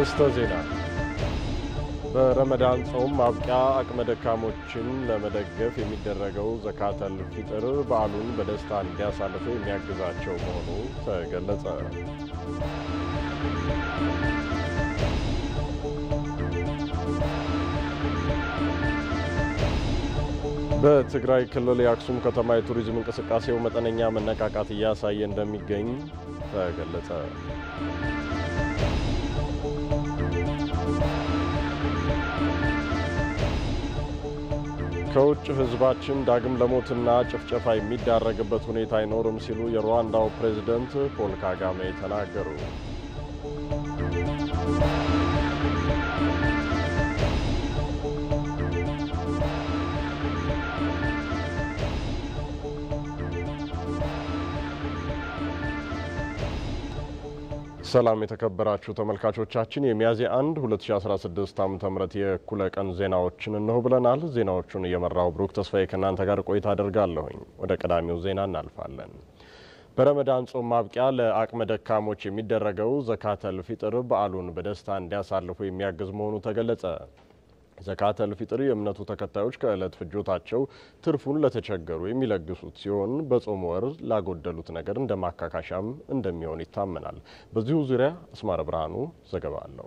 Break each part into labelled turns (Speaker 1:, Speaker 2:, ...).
Speaker 1: አርዕስተ ዜና። በረመዳን ጾም ማብቂያ አቅመ ደካሞችን ለመደገፍ የሚደረገው ዘካተል ፊጥር በዓሉን በደስታ እንዲያሳልፉ የሚያግዛቸው መሆኑ ተገለጸ። በትግራይ ክልል የአክሱም ከተማ የቱሪዝም እንቅስቃሴው መጠነኛ መነቃቃት እያሳየ እንደሚገኝ ተገለጸ። ከውጭ ሕዝባችን ዳግም ለሞትና ጭፍጨፋ የሚዳረግበት ሁኔታ አይኖርም ሲሉ የሩዋንዳው ፕሬዝደንት ፖል ካጋሜ ተናገሩ። ሰላም የተከበራችሁ ተመልካቾቻችን የሚያዝያ 1 2016 ዓ ም የእኩለ ቀን ዜናዎችን እነሆ ብለናል። ዜናዎቹን እየመራው ብሩክ ተስፋዬ ከእናንተ ጋር ቆይታ አደርጋለሁኝ። ወደ ቀዳሚው ዜና እናልፋለን። በረመዳን ጾም ማብቂያ ለአቅመ ደካሞች የሚደረገው ዘካተል ፊጥር በዓሉን በደስታ እንዲያሳልፉ የሚያግዝ መሆኑ ተገለጸ። ዘካተል ፊጥር የእምነቱ ተከታዮች ከዕለት ፍጆታቸው ትርፉን ለተቸገሩ የሚለግሱት ሲሆን በጾም ወር ላጎደሉት ነገር እንደ ማካካሻም እንደሚሆን ይታመናል። በዚሁ ዙሪያ አስማረ ብርሃኑ ዘገባ አለው።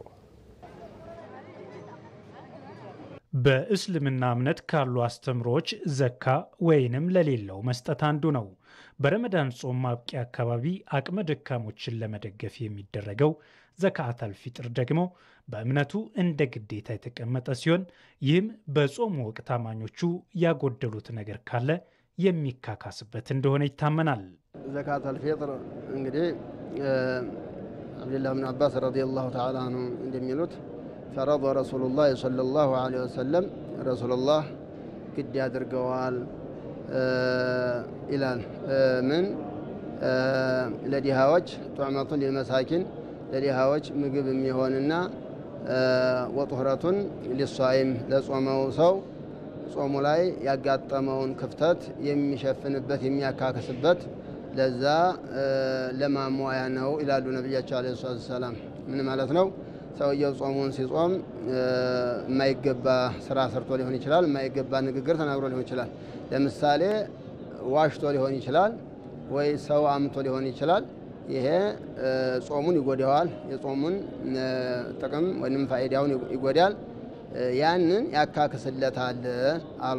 Speaker 2: በእስልምና እምነት ካሉ አስተምሮች ዘካ ወይንም ለሌለው መስጠት አንዱ ነው። በረመዳን ጾም ማብቂያ አካባቢ አቅመ ደካሞችን ለመደገፍ የሚደረገው ዘካተል ፊጥር ደግሞ በእምነቱ እንደ ግዴታ የተቀመጠ ሲሆን ይህም በጾሙ ወቅት አማኞቹ ያጎደሉት ነገር ካለ የሚካካስበት እንደሆነ ይታመናል።
Speaker 3: ዘካተል ፊጥር እንግዲህ አብድላህ ብን አባስ ረዲየላሁ ተዓላ አንሁ እንደሚሉት ፈረض ረሱሉላህ ሰለላሁ ዐለይሂ ወሰለም ረሱሉላህ ግድ ያድርገዋል ይላል። ምን ለዲሃዎች ጧዕመቱን ሊልመሳኪን ለዲሃዎች ምግብ የሚሆንና ወጡህረቱን ሊሷይም ለጾመው ሰው ጾሙ ላይ ያጋጠመውን ክፍተት የሚሸፍንበት የሚያካክስበት ለዛ ለማሟያ ነው ይላሉ ነቢያቸው ዓለይሂ ሰላቱ ወሰላም። ምን ማለት ነው? ሰውየው ጾሙን ሲጾም የማይገባ ስራ ሰርቶ ሊሆን ይችላል። የማይገባ ንግግር ተናግሮ ሊሆን ይችላል። ለምሳሌ ዋሽቶ ሊሆን ይችላል፣ ወይ ሰው አምቶ ሊሆን ይችላል። ይሄ ጾሙን ይጎዳዋል። የጾሙን ጥቅም ወይም ፋይዳውን ይጎዳል። ያንን ያካክስለታል አሉ።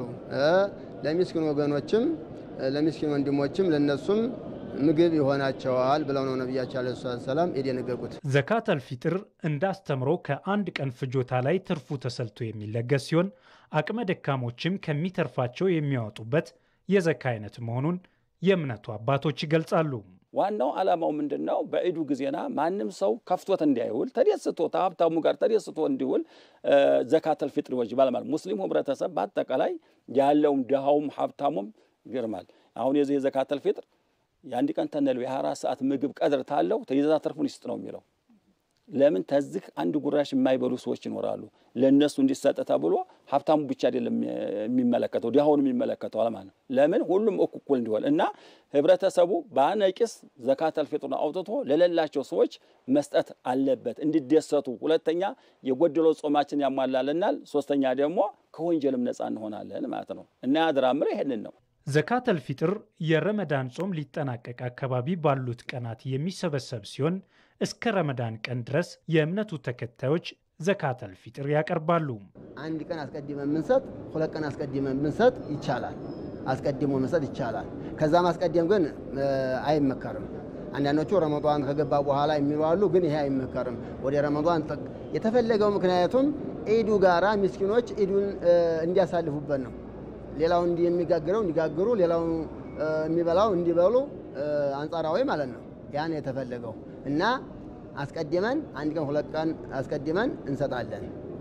Speaker 3: ለሚስኪን ወገኖችም ለሚስኪን ወንድሞችም ለነሱም ምግብ ይሆናቸዋል ብለው ነው ነቢያቸው ዓለይሂ ሰላቱ ወሰላም የደነገጉት።
Speaker 2: ዘካተል ፊጥር እንዳስተምሮ ከአንድ ቀን ፍጆታ ላይ ትርፉ ተሰልቶ የሚለገስ ሲሆን አቅመ ደካሞችም ከሚተርፋቸው የሚያወጡበት የዘካ አይነት መሆኑን የእምነቱ አባቶች ይገልጻሉ።
Speaker 4: ዋናው ዓላማው ምንድን ነው? በዒዱ ጊዜና ማንም ሰው ከፍቶት እንዲያይውል ተደስቶ ከሀብታሙ ጋር ተደስቶ እንዲውል ዘካተል ፊጥር ይወጅባል ማለት ሙስሊሙ ህብረተሰብ በአጠቃላይ ያለውም ድሃውም ሀብታሙም ይገርማል። አሁን የዚህ የዘካተል ፊጥር የአንድ ቀን ተነሉ የ24 ሰዓት ምግብ ቀድር ታለው ተይዘዛ ተርፉን ይስጥ ነው የሚለው። ለምን ተዝህ አንድ ጉራሽ የማይበሉ ሰዎች ይኖራሉ። ለእነሱ እንዲሰጥ ተብሎ ሀብታሙ ብቻ አይደለም የሚመለከተው ድሃውን የሚመለከተው ማለት ነው። ለምን ሁሉም እኩል እንዲሆን እና ህብረተሰቡ በአነቂስ ዘካተል ፊጥሩን አውጥቶ ለሌላቸው ሰዎች መስጠት አለበት እንዲደሰቱ። ሁለተኛ የጎደለው ጾማችን ያሟላልናል። ሶስተኛ ደግሞ ከወንጀልም ነፃ እንሆናለን ማለት ነው እና ያድራምር ይሄንን ነው።
Speaker 2: ዘካተል ፊጥር የረመዳን ጾም ሊጠናቀቅ አካባቢ ባሉት ቀናት የሚሰበሰብ ሲሆን እስከ ረመዳን ቀን ድረስ የእምነቱ ተከታዮች ዘካተል ፊጥር ያቀርባሉ።
Speaker 3: አንድ ቀን አስቀድመን ብንሰጥ፣ ሁለት ቀን አስቀድመን ብንሰጥ ይቻላል። አስቀድሞ መስጠት ይቻላል። ከዛ ማስቀደም ግን አይመከርም። አንዳንዶቹ ረመዷን ከገባ በኋላ የሚሉ አሉ፣ ግን ይሄ አይመከርም። ወደ ረመዷን የተፈለገው ምክንያቱም ኢዱ ጋራ ምስኪኖች ኢዱን እንዲያሳልፉበት ነው። ሌላው የሚጋግረው እንዲጋግሩ፣ ሌላው የሚበላው እንዲበሉ አንጻራዊ ማለት ነው። ያን የተፈለገው እና አስቀድመን አንድ ቀን ሁለት ቀን አስቀድመን እንሰጣለን።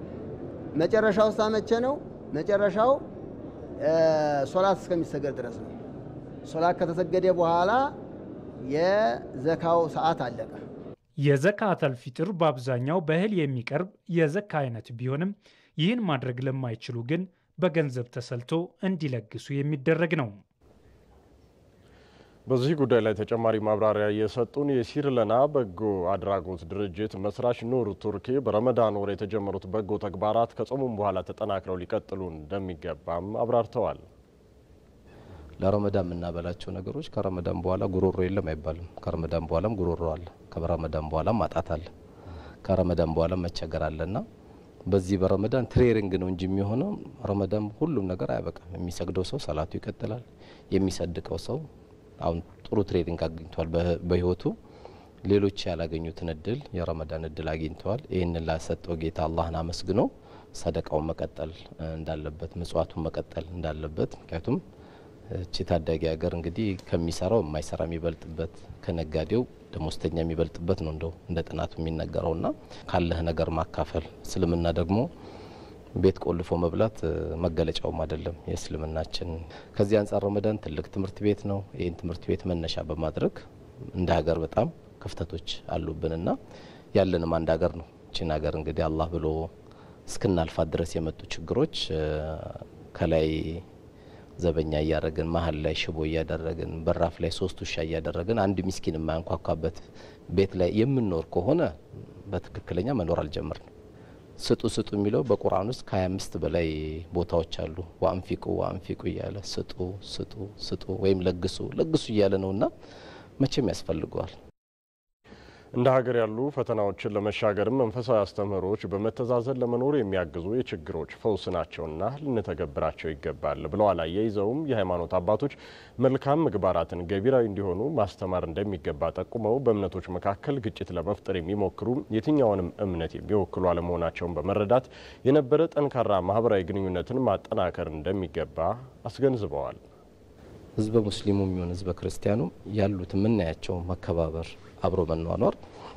Speaker 3: መጨረሻው ሳ መቼ ነው? መጨረሻው ሶላት እስከሚሰገድ ድረስ ነው። ሶላት ከተሰገደ በኋላ የዘካው ሰዓት አለቀ።
Speaker 2: የዘካተል ፊጥር በአብዛኛው በእህል የሚቀርብ የዘካ አይነት ቢሆንም ይህን ማድረግ ለማይችሉ ግን በገንዘብ ተሰልቶ እንዲለግሱ የሚደረግ ነው።
Speaker 1: በዚህ ጉዳይ ላይ ተጨማሪ ማብራሪያ የሰጡን የሲርለና በጎ አድራጎት ድርጅት መስራች ኑር ቱርኪ በረመዳን ወር የተጀመሩት በጎ ተግባራት ከጾሙም በኋላ ተጠናክረው ሊቀጥሉ እንደሚገባም አብራርተዋል።
Speaker 5: ለረመዳን የምናበላቸው ነገሮች ከረመዳን በኋላ ጉሮሮ የለም አይባልም። ከረመዳን በኋላም ጉሮሮ አለ። ከረመዳን በኋላም ማጣት አለ። ከረመዳን በኋላም መቸገር አለና በዚህ በረመዳን ትሬሪንግ ነው እንጂ የሚሆነው ረመዳን ሁሉም ነገር አያበቃም። የሚሰግደው ሰው ሰላቱ ይቀጥላል። የሚሰድቀው ሰው አሁን ጥሩ ትሬኒንግ አግኝተዋል በህይወቱ ሌሎች ያላገኙትን እድል የረመዳን እድል አግኝተዋል። ይህንን ላሰጠው ጌታ አላህን አመስግኖ ሰደቃውን መቀጠል እንዳለበት፣ ምጽዋቱን መቀጠል እንዳለበት ምክንያቱም እቺ ታዳጊ ሀገር እንግዲህ ከሚሰራው የማይሰራ የሚበልጥበት ከነጋዴው ደሞዝተኛ የሚበልጥበት ነው እንደው እንደ ጥናቱ የሚነገረውና ካለህ ነገር ማካፈል እስልምና ደግሞ ቤት ቆልፎ መብላት መገለጫውም አይደለም የእስልምናችን። ከዚህ አንጻር ረመዳን ትልቅ ትምህርት ቤት ነው። ይህን ትምህርት ቤት መነሻ በማድረግ እንደ ሀገር በጣም ክፍተቶች አሉብንና ያለንም አንድ ሀገር ነው። ይችን ሀገር እንግዲህ አላህ ብሎ እስክናልፋት ድረስ የመጡ ችግሮች ከላይ ዘበኛ እያደረግን መሀል ላይ ሽቦ እያደረግን በራፍ ላይ ሶስት ውሻ እያደረግን አንድ ሚስኪን የማያንኳኳበት ቤት ላይ የምንኖር ከሆነ በትክክለኛ መኖር አልጀመርንም። ስጡ ስጡ የሚለው በቁርአን ውስጥ ከሀያ አምስት በላይ ቦታዎች አሉ። ወአንፊቁ ወአንፊቁ እያለ ስጡ ስጡ ስጡ ወይም ለግሱ ለግሱ እያለ ነውና መቼም ያስፈልገዋል።
Speaker 1: እንደ ሀገር ያሉ ፈተናዎችን ለመሻገርም መንፈሳዊ አስተምህሮች በመተዛዘን ለመኖር የሚያግዙ የችግሮች ፈውስ ናቸውና ልንተገብራቸው ይገባል ብለዋል። አያይዘውም የሃይማኖት አባቶች መልካም ምግባራትን ገቢራዊ እንዲሆኑ ማስተማር እንደሚገባ ጠቁመው በእምነቶች መካከል ግጭት ለመፍጠር የሚሞክሩ የትኛውንም እምነት የሚወክሉ አለመሆናቸውን በመረዳት የነበረ ጠንካራ ማህበራዊ ግንኙነትን ማጠናከር እንደሚገባ አስገንዝበዋል።
Speaker 5: ህዝበ ሙስሊሙ የሚሆን ህዝበ ክርስቲያኑ ያሉት የምናያቸው መከባበር አብሮ መኗኗር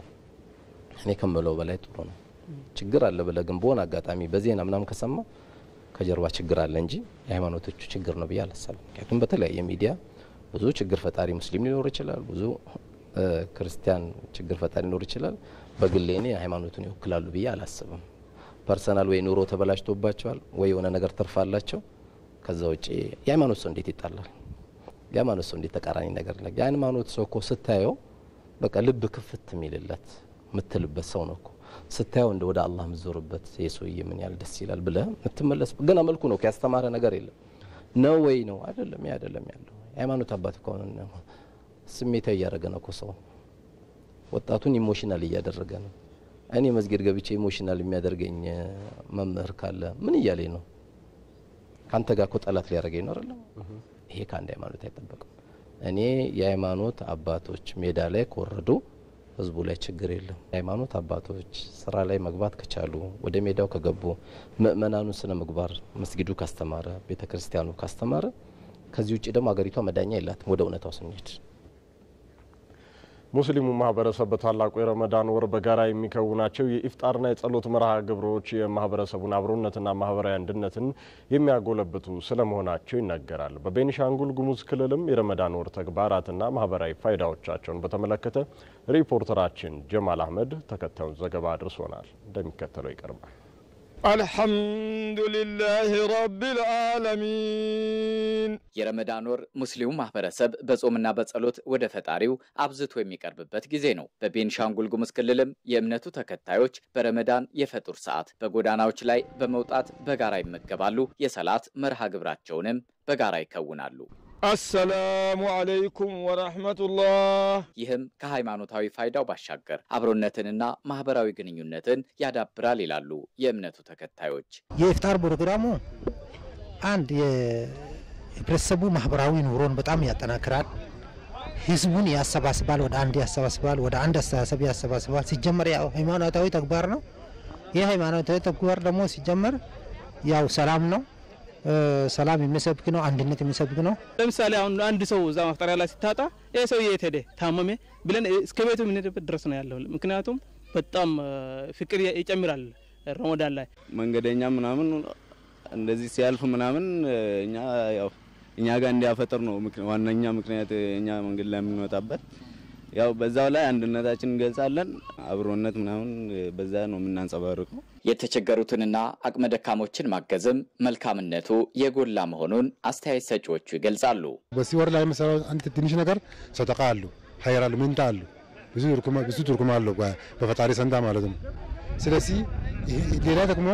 Speaker 5: እኔ ከምለው በላይ ጥሩ ነው። ችግር አለ ብለህ ግን በሆነ አጋጣሚ በዜና ምናምን ከሰማ ከጀርባ ችግር አለ እንጂ የሃይማኖቶቹ ችግር ነው ብዬ አላሰብም። ምክንያቱም በተለያየ ሚዲያ ብዙ ችግር ፈጣሪ ሙስሊም ሊኖር ይችላል፣ ብዙ ክርስቲያን ችግር ፈጣሪ ሊኖር ይችላል። በግሌ እኔ ሃይማኖቱን ይወክላሉ ብዬ አላስብም። ፐርሰናል ወይ ኑሮ ተበላሽቶባቸዋል ወይ የሆነ ነገር ትርፋላቸው። ከዛ ውጭ የሃይማኖት ሰው እንዴት ይጣላል? የሃይማኖት ሰው እንዴት ተቃራኒ ነገር ለ የሃይማኖት ሰው እኮ ስታየው በቃ ልብ ክፍት የሚልለት የምትልበት ሰው ነው እኮ ስታየው እንደ ወደ አላህ የምትዞርበት የሰውዬ ምን ያህል ደስ ይላል ብለህ የምትመለስ ገና መልኩ ነው ያስተማረ ነገር የለም ነው ወይ ነው አይደለም ያ አይደለም ያለው የሃይማኖት አባት ከሆነ ስሜታዊ እያደረገ ነው እኮ ሰው ወጣቱን ኢሞሽናል እያደረገ ነው እኔ መስጊድ ገብቼ ኢሞሽናል የሚያደርገኝ መምህር ካለ ምን እያለኝ ነው ከአንተ ጋር እኮ ጠላት ሊያደርገኝ ነው አይደለም ይሄ ከአንድ ሃይማኖት አይጠበቅም እኔ የሃይማኖት አባቶች ሜዳ ላይ ከወረዱ ህዝቡ ላይ ችግር የለም። የሃይማኖት አባቶች ስራ ላይ መግባት ከቻሉ ወደ ሜዳው ከገቡ ምእመናኑ ስነ ምግባር መስጊዱ ካስተማረ፣ ቤተ ክርስቲያኑ ካስተማረ ከዚህ ውጭ ደግሞ ሀገሪቷ መዳኛ የላትም። ወደ እውነታው ስንሄድ
Speaker 1: ሙስሊሙ ማህበረሰብ በታላቁ የረመዳን ወር በጋራ የሚከውናቸው የኢፍጣርና የጸሎት መርሃ ግብሮች የማህበረሰቡን አብሮነትና ማህበራዊ አንድነትን የሚያጎለብቱ ስለመሆናቸው ይነገራል። በቤኒሻንጉል ጉሙዝ ክልልም የረመዳን ወር ተግባራትና ማህበራዊ ፋይዳዎቻቸውን በተመለከተ ሪፖርተራችን ጀማል አህመድ ተከታዩን ዘገባ አድርሶናል። እንደሚከተለው ይቀርባል።
Speaker 6: አልሐምዱሊላህ ረቢል ዓለሚን።
Speaker 7: የረመዳን ወር ሙስሊሙ ማህበረሰብ በጾምና በጸሎት ወደ ፈጣሪው አብዝቶ የሚቀርብበት ጊዜ ነው። በቤንሻንጉል ጉሙዝ ክልልም የእምነቱ ተከታዮች በረመዳን የፈጡር ሰዓት በጎዳናዎች ላይ በመውጣት በጋራ ይመገባሉ። የሰላት መርሃ ግብራቸውንም በጋራ ይከውናሉ።
Speaker 6: አሰላሙ አለይኩም ወረሕመቱላህ።
Speaker 7: ይህም ከሃይማኖታዊ ፋይዳው ባሻገር አብሮነትንና ማህበራዊ ግንኙነትን ያዳብራል ይላሉ የእምነቱ ተከታዮች።
Speaker 8: የኢፍጣር ፕሮግራሙ አንድ የህብረተሰቡ ማህበራዊ ኑሮን በጣም ያጠናክራል። ህዝቡን ያሰባስባል፣ ወደ አንድ ያሰባስባል፣ ወደ አንድ አስተሳሰብ ያሰባስባል። ሲጀመር ያው ሃይማኖታዊ ተግባር ነው። ይህ ሃይማኖታዊ ተግባር ደግሞ ሲጀመር ያው ሰላም ነው ሰላም የሚሰብክ ነው። አንድነት የሚሰብክ ነው።
Speaker 9: ለምሳሌ አሁን አንድ ሰው እዛ ማፍጠሪያ ላይ ሲታጣ ይህ ሰው የት ሄደ ታመሜ ብለን እስከ ቤቱ የምንሄድበት ድረስ ነው ያለው። ምክንያቱም በጣም ፍቅር ይጨምራል ረመዳን ላይ
Speaker 10: መንገደኛ ምናምን እንደዚህ ሲያልፍ ምናምን እኛ ያው እኛ ጋር እንዲያፈጥር ነው ዋነኛ ምክንያት እኛ መንገድ ላይ የምንወጣበት ያው በዛው ላይ አንድነታችን እንገልጻለን። አብሮነት ምናምን በዛ ነው የምናንጸባርቀው።
Speaker 7: የተቸገሩትንና አቅመ ደካሞችን ማገዝም መልካምነቱ የጎላ መሆኑን አስተያየት ሰጪዎቹ ይገልጻሉ።
Speaker 11: በዚህ ወር ላይ የምሰራው አንድ ትንሽ ነገር ሰደቃ አሉ፣ ሀይር አሉ፣ ምንታ አሉ፣ ብዙ ትርጉም አለው በፈጣሪ ሰንታ ማለት ነው። ስለዚህ ሌላ ደግሞ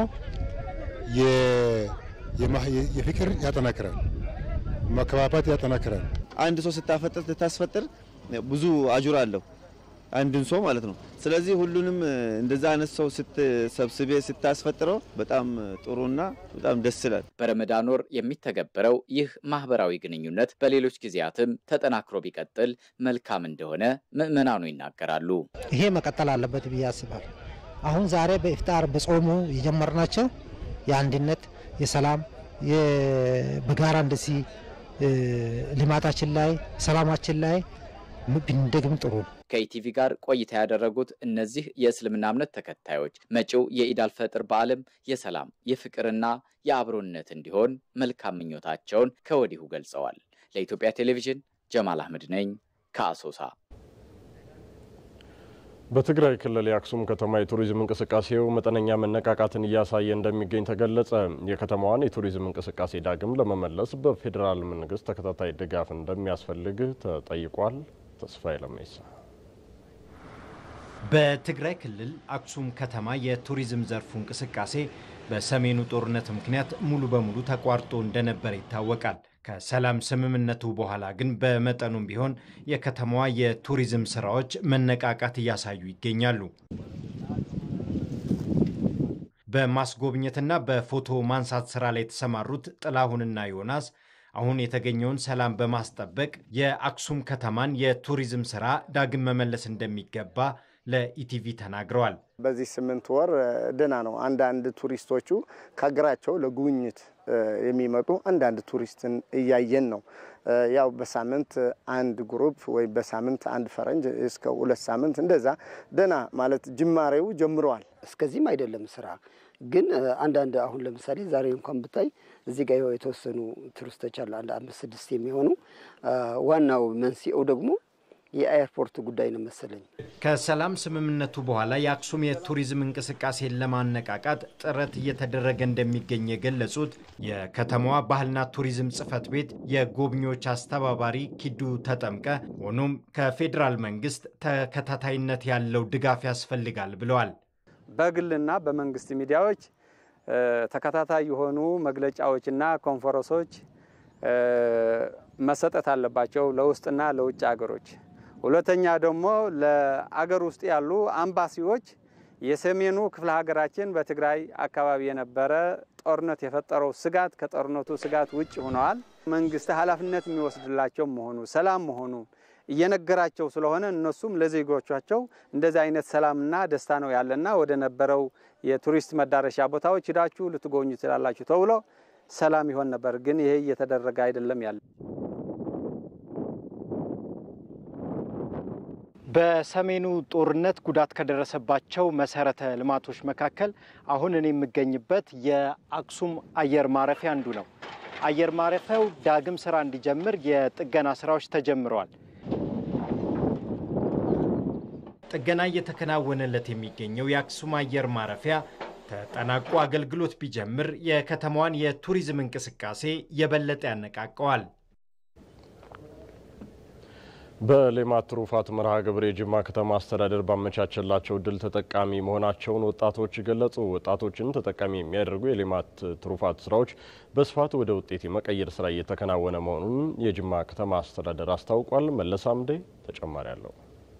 Speaker 11: የፍቅር ያጠናክራል፣ መከባባት ያጠናክራል።
Speaker 10: አንድ ሰው ስታፈጥር ስታስፈጥር ብዙ አጁር አለው አንድን ሰው ማለት ነው። ስለዚህ ሁሉንም እንደዛ አይነት ሰው ስትሰብስቤ ስታስፈጥረው በጣም ጥሩና በጣም ደስ ይላል።
Speaker 7: በረመዳን ወር የሚተገበረው ይህ ማህበራዊ ግንኙነት በሌሎች ጊዜያትም ተጠናክሮ ቢቀጥል መልካም እንደሆነ ምዕመናኑ ይናገራሉ።
Speaker 8: ይሄ መቀጠል አለበት ብዬ አስባለሁ። አሁን ዛሬ በኢፍጣር በጾሙ የጀመርናቸው የአንድነት፣ የሰላም በጋራ እንደዚህ ልማታችን ላይ ሰላማችን ላይ ብንደግም ጥሩ ነው።
Speaker 7: ከኢቲቪ ጋር ቆይታ ያደረጉት እነዚህ የእስልምና እምነት ተከታዮች መጪው የኢድ አልፈጥር በዓልም የሰላም የፍቅርና የአብሮነት እንዲሆን መልካም ምኞታቸውን ከወዲሁ ገልጸዋል። ለኢትዮጵያ ቴሌቪዥን ጀማል አህመድ ነኝ ከአሶሳ።
Speaker 1: በትግራይ ክልል የአክሱም ከተማ የቱሪዝም እንቅስቃሴው መጠነኛ መነቃቃትን እያሳየ እንደሚገኝ ተገለጸ። የከተማዋን የቱሪዝም እንቅስቃሴ ዳግም ለመመለስ በፌዴራል መንግስት ተከታታይ ድጋፍ እንደሚያስፈልግ ተጠይቋል። ተስፋዬ ለሜሳ
Speaker 12: በትግራይ ክልል አክሱም ከተማ የቱሪዝም ዘርፉ እንቅስቃሴ በሰሜኑ ጦርነት ምክንያት ሙሉ በሙሉ ተቋርጦ እንደነበረ ይታወቃል። ከሰላም ስምምነቱ በኋላ ግን በመጠኑም ቢሆን የከተማዋ የቱሪዝም ስራዎች መነቃቃት እያሳዩ ይገኛሉ። በማስጎብኘትና በፎቶ ማንሳት ስራ ላይ የተሰማሩት ጥላሁንና ዮናስ አሁን የተገኘውን ሰላም በማስጠበቅ የአክሱም ከተማን የቱሪዝም ስራ ዳግም መመለስ እንደሚገባ ለኢቲቪ ተናግረዋል።
Speaker 13: በዚህ ስምንት ወር ደህና ነው። አንዳንድ ቱሪስቶቹ ከሀገራቸው ለጉብኝት የሚመጡ አንዳንድ ቱሪስትን እያየን ነው። ያው በሳምንት አንድ ግሩፕ ወይ በሳምንት አንድ ፈረንጅ እስከ ሁለት ሳምንት እንደዛ ደህና ማለት ጅማሬው ጀምረዋል።
Speaker 14: እስከዚህም አይደለም ስራ ግን አንዳንድ አሁን ለምሳሌ ዛሬ እንኳን ብታይ እዚህ ጋር የተወሰኑ ቱሪስቶች አሉ፣ አንድ አምስት ስድስት የሚሆኑ ዋናው መንስኤው ደግሞ የኤርፖርት ጉዳይ ነው መሰለኝ።
Speaker 12: ከሰላም ስምምነቱ በኋላ የአክሱም የቱሪዝም እንቅስቃሴን ለማነቃቃት ጥረት እየተደረገ እንደሚገኝ የገለጹት የከተማዋ ባህልና ቱሪዝም ጽሕፈት ቤት የጎብኚዎች አስተባባሪ ኪዱ ተጠምቀ፣ ሆኖም ከፌዴራል መንግስት ተከታታይነት ያለው ድጋፍ ያስፈልጋል ብለዋል።
Speaker 15: በግልና በመንግስት ሚዲያዎች ተከታታይ የሆኑ መግለጫዎችና ኮንፈረንሶች መሰጠት አለባቸው ለውስጥና ለውጭ ሀገሮች። ሁለተኛ ደግሞ ለአገር ውስጥ ያሉ አምባሲዎች የሰሜኑ ክፍለ ሀገራችን በትግራይ አካባቢ የነበረ ጦርነት የፈጠረው ስጋት ከጦርነቱ ስጋት ውጭ ሆነዋል። መንግስት ኃላፊነት የሚወስድላቸው መሆኑ ሰላም መሆኑ እየነገራቸው ስለሆነ እነሱም ለዜጎቻቸው እንደዚህ አይነት ሰላምና ደስታ ነው ያለና ወደ ነበረው የቱሪስት መዳረሻ ቦታዎች ሂዳችሁ ልትጎኙ ትችላላችሁ ተብሎ ሰላም ይሆን ነበር። ግን ይሄ እየተደረገ አይደለም ያለ
Speaker 12: በሰሜኑ ጦርነት ጉዳት ከደረሰባቸው መሰረተ ልማቶች መካከል አሁን እኔ የምገኝበት የአክሱም አየር ማረፊያ አንዱ ነው። አየር ማረፊያው ዳግም ስራ እንዲጀምር የጥገና ስራዎች ተጀምረዋል። ጥገና እየተከናወነለት የሚገኘው የአክሱም አየር ማረፊያ ተጠናቆ አገልግሎት ቢጀምር የከተማዋን የቱሪዝም እንቅስቃሴ የበለጠ ያነቃቀዋል።
Speaker 1: በሌማት ትሩፋት መርሃ ግብር የጅማ ከተማ አስተዳደር ባመቻቸላቸው እድል ተጠቃሚ መሆናቸውን ወጣቶች ገለጹ። ወጣቶችን ተጠቃሚ የሚያደርጉ የሌማት ትሩፋት ስራዎች በስፋት ወደ ውጤት የመቀየር ስራ እየተከናወነ መሆኑን የጅማ ከተማ አስተዳደር አስታውቋል። መለስ አምዴ ተጨማሪ አለው።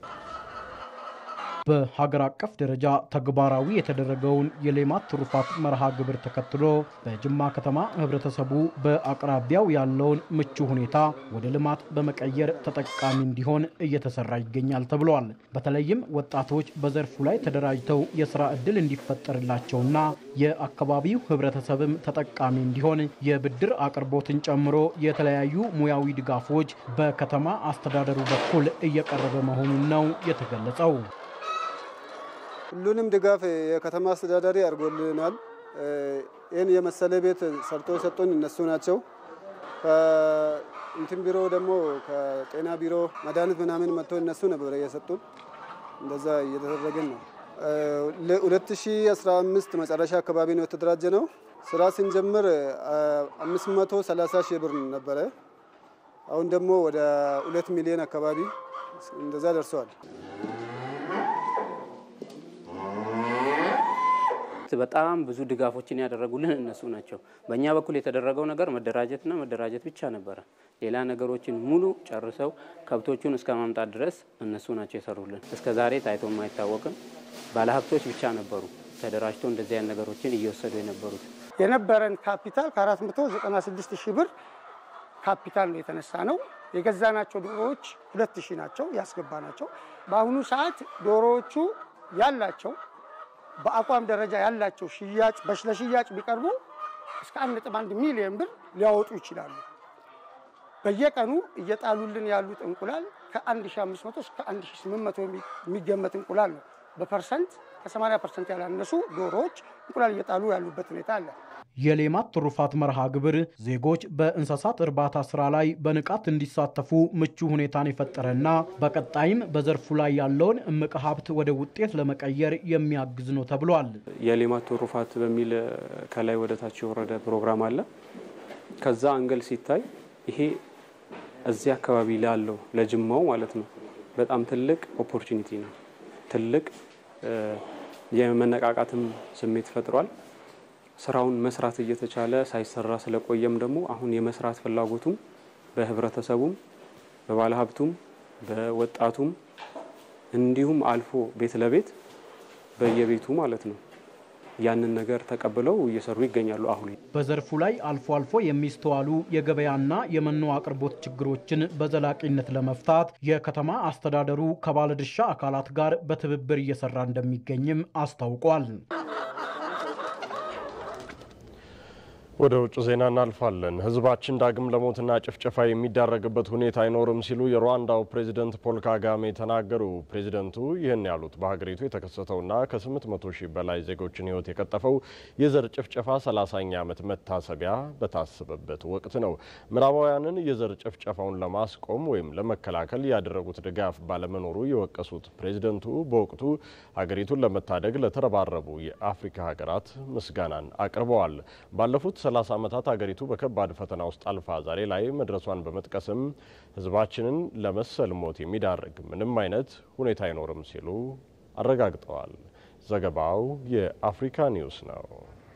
Speaker 16: በሀገር አቀፍ ደረጃ ተግባራዊ የተደረገውን የሌማት ትሩፋት መርሃ ግብር ተከትሎ በጅማ ከተማ ህብረተሰቡ በአቅራቢያው ያለውን ምቹ ሁኔታ ወደ ልማት በመቀየር ተጠቃሚ እንዲሆን እየተሰራ ይገኛል ተብሏል። በተለይም ወጣቶች በዘርፉ ላይ ተደራጅተው የስራ ዕድል እንዲፈጠርላቸውና የአካባቢው ህብረተሰብም ተጠቃሚ እንዲሆን የብድር አቅርቦትን ጨምሮ የተለያዩ ሙያዊ ድጋፎች በከተማ አስተዳደሩ በኩል እየቀረበ መሆኑን ነው የተገለጸው።
Speaker 17: ሁሉንም ድጋፍ የከተማ አስተዳዳሪ አድርጎልናል። ይህን የመሰለ ቤት ሰርቶ የሰጡን እነሱ ናቸው። እንትን ቢሮ ደግሞ ከጤና ቢሮ መድኃኒት ምናምን መጥቶ እነሱ ነበረ እየሰጡን እንደዛ እየተደረግን ነው። 2015 መጨረሻ አካባቢ ነው የተደራጀ ነው። ስራ ስንጀምር 530 ሺህ ብር ነበረ። አሁን ደግሞ ወደ ሁለት ሚሊዮን አካባቢ እንደዛ ደርሰዋል።
Speaker 18: በጣም ብዙ ድጋፎችን ያደረጉልን እነሱ ናቸው። በእኛ በኩል የተደረገው ነገር መደራጀትና መደራጀት ብቻ ነበረ። ሌላ ነገሮችን ሙሉ ጨርሰው ከብቶቹን እስከ ማምጣት ድረስ እነሱ ናቸው የሰሩልን። እስከ ዛሬ ታይቶ የማይታወቅም ባለሀብቶች ብቻ ነበሩ ተደራጅተው እንደዚህ አይነት ነገሮችን እየወሰዱ የነበሩት።
Speaker 19: የነበረን ካፒታል ከ496 ሺህ ብር ካፒታል ነው የተነሳ ነው። የገዛናቸው ዶሮዎች ሁለት ሺህ ናቸው ያስገባ ናቸው። በአሁኑ ሰዓት ዶሮዎቹ ያላቸው በአቋም ደረጃ ያላቸው ሽያጭ ለሽያጭ ቢቀርቡ እስከ 1.1 ሚሊዮን ብር ሊያወጡ ይችላሉ። በየቀኑ እየጣሉልን ያሉት እንቁላል ከ1500 እስከ 1800 የሚገመት እንቁላል ነው። በፐርሰንት ከ80 ፐርሰንት ያላነሱ ዶሮዎች እንቁላል እየጣሉ ያሉበት ሁኔታ አለ።
Speaker 16: የሌማት ትሩፋት መርሃ ግብር ዜጎች በእንስሳት እርባታ ስራ ላይ በንቃት እንዲሳተፉ ምቹ ሁኔታን የፈጠረና በቀጣይም በዘርፉ ላይ ያለውን እምቅ ሀብት ወደ ውጤት ለመቀየር የሚያግዝ ነው ተብሏል።
Speaker 20: የሌማት ትሩፋት በሚል ከላይ ወደ ታች የወረደ ፕሮግራም አለ። ከዛ አንገል ሲታይ ይሄ እዚህ አካባቢ ላለው ለጅማው ማለት ነው በጣም ትልቅ ኦፖርቹኒቲ ነው። ትልቅ የመነቃቃትም ስሜት ፈጥሯል። ስራውን መስራት እየተቻለ ሳይሰራ ስለቆየም ደግሞ አሁን የመስራት ፍላጎቱም በህብረተሰቡም በባለሀብቱም በወጣቱም እንዲሁም አልፎ ቤት ለቤት በየቤቱ ማለት ነው ያንን ነገር ተቀብለው እየሰሩ ይገኛሉ። አሁን
Speaker 16: በዘርፉ ላይ አልፎ አልፎ የሚስተዋሉ የገበያና የመኖ አቅርቦት ችግሮችን በዘላቂነት ለመፍታት የከተማ አስተዳደሩ ከባለድርሻ አካላት ጋር በትብብር እየሰራ እንደሚገኝም አስታውቋል።
Speaker 1: ወደ ውጭ ዜና እናልፋለን። ህዝባችን ዳግም ለሞትና ጭፍጨፋ የሚዳረግበት ሁኔታ አይኖርም ሲሉ የሩዋንዳው ፕሬዚደንት ፖል ካጋሜ ተናገሩ። ፕሬዚደንቱ ይህን ያሉት በሀገሪቱ የተከሰተውና ከ800 ሺህ በላይ ዜጎችን ህይወት የቀጠፈው የዘር ጭፍጨፋ 30ኛ ዓመት መታሰቢያ በታሰበበት ወቅት ነው። ምዕራባውያንን የዘር ጭፍጨፋውን ለማስቆም ወይም ለመከላከል ያደረጉት ድጋፍ ባለመኖሩ የወቀሱት ፕሬዚደንቱ በወቅቱ ሀገሪቱን ለመታደግ ለተረባረቡ የአፍሪካ ሀገራት ምስጋናን አቅርበዋል። ባለፉት 30 ዓመታት ሀገሪቱ በከባድ ፈተና ውስጥ አልፋ ዛሬ ላይ መድረሷን በመጥቀስም ህዝባችንን ለመሰል ሞት የሚዳርግ ምንም አይነት ሁኔታ አይኖርም ሲሉ አረጋግጠዋል። ዘገባው የአፍሪካ ኒውስ ነው።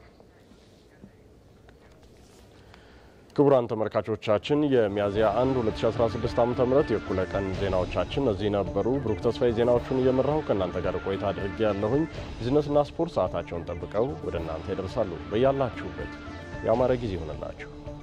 Speaker 1: ክቡራን ተመልካቾቻችን የሚያዝያ 1 2016 ዓ ም የእኩለ ቀን ዜናዎቻችን እነዚህ ነበሩ። ብሩክ ተስፋዬ ዜናዎቹን እየመራሁ ከእናንተ ጋር ቆይታ አድርጌ ያለሁኝ። ቢዝነስና ስፖርት ሰዓታቸውን ጠብቀው ወደ እናንተ ይደርሳሉ። በያላችሁበት የአማረ ጊዜ ይሆንላችሁ።